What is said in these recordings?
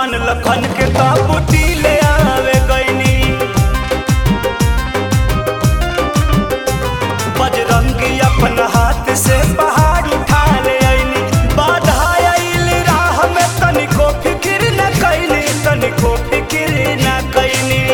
लक्ष्मण लखन के ताबूती ले आवे गईनी बजरंगी अपन हाथ से पहाड़ उठा ले आईनी बाधा आइल राह में तनिको फिक्र न कैनी तनिको फिक्र न कैनी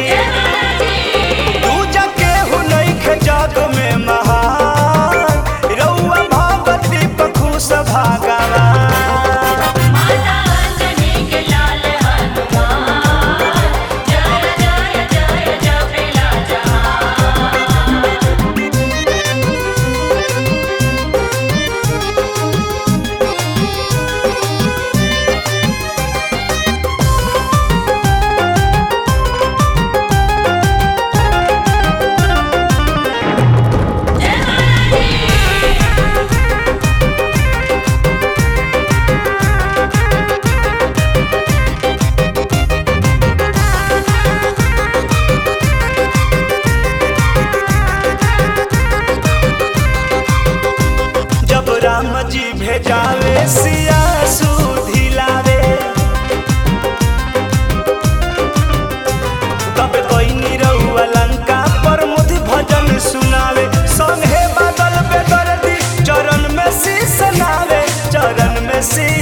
दूजा केहू नइखे जग में महान रउआ भगवती पखुस भागवा माता अंजनी के लाल हनुमान जय जय जय जपेला जहान जब राम जी भेजावे सिया सुधिलावे तब कोई निरहुआ लंका पर मुझ भजन सुनावे संगे बादल बेदर्दी चरण में शीश नावे चरण में शीश